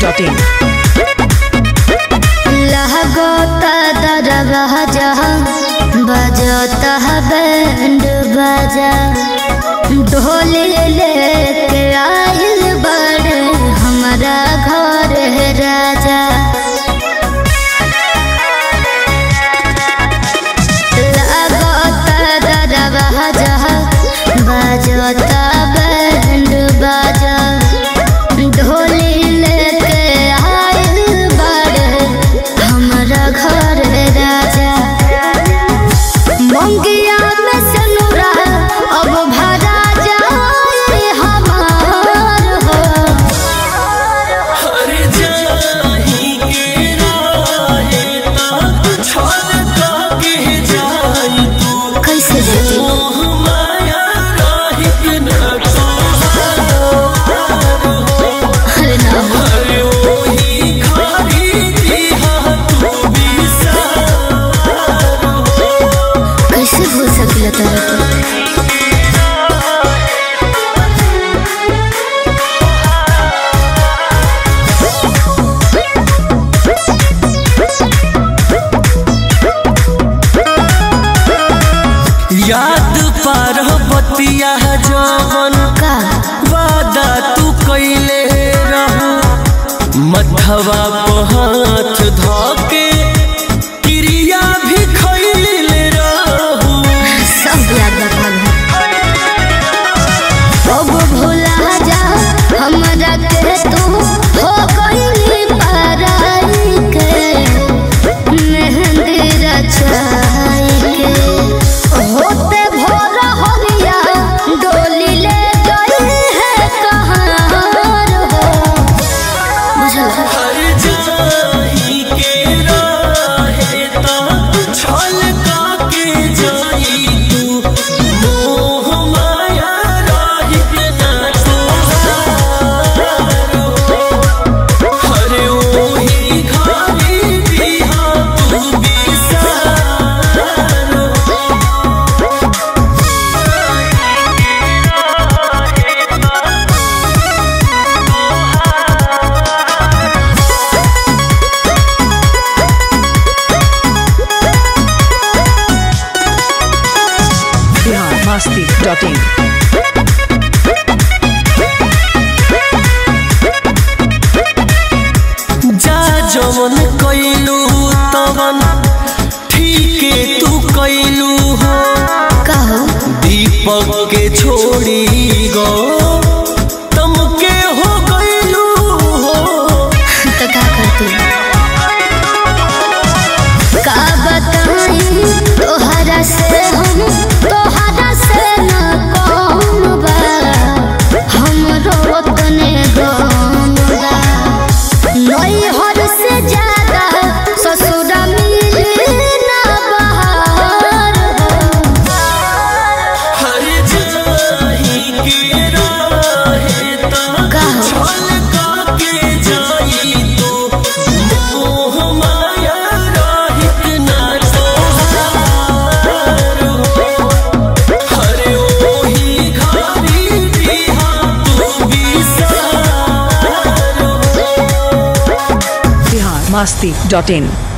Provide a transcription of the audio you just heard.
masti.in. लहगोता दरवाजा बजता band बाजा ढोली लेके आइल बड़े हमारा घर है राजा लगोता दरवाजा बजता बैंड बाजा ढोली लेके आइल बड़े हमारा घर है राजा मंगिया में सनुरा अब भरा जाए हमार हो हर जाही के राहे तात छलका के जाई तू कैसे देती मोह माया राहिक न अरे ना हो अरे ओही खारी दिहा तू बिसार कैसे भूल सकिला तारा के याद पार बतिया जवन का वादा तू कैले रहू मथवा पे हाथ धके क्रिया भी खैले रहू सब याद रखल अब भुला जा हमरा के तू हो गइली पराई के मेहंदी रचाई के होते भोर हरिया डोली ले गई है कहाँ हो बुझल हर जाही के राहे तात छलका के जाई तू मोह माया राहिक न तोहार हो। हरे ओही घारी दिहा तू बिसार हो। Bihar masti.in. जा जवन कैलू तवन ठीके तू कैलू हो कहो दीपक के छोड़ी गो तम के हो कैलू हो तो का करती का बताई तोहरा से हम तोहरा से न कौन बा हमरो तने गम बा नैहर से ज्यादा ससुर मिली ना बहार हो हर जाही के राहे तात कहो। छलका के जाई तू मोह माया राहिक न तोहार हो हरे ओही घारी दिहा तू बिसार हो Bihar masti.in.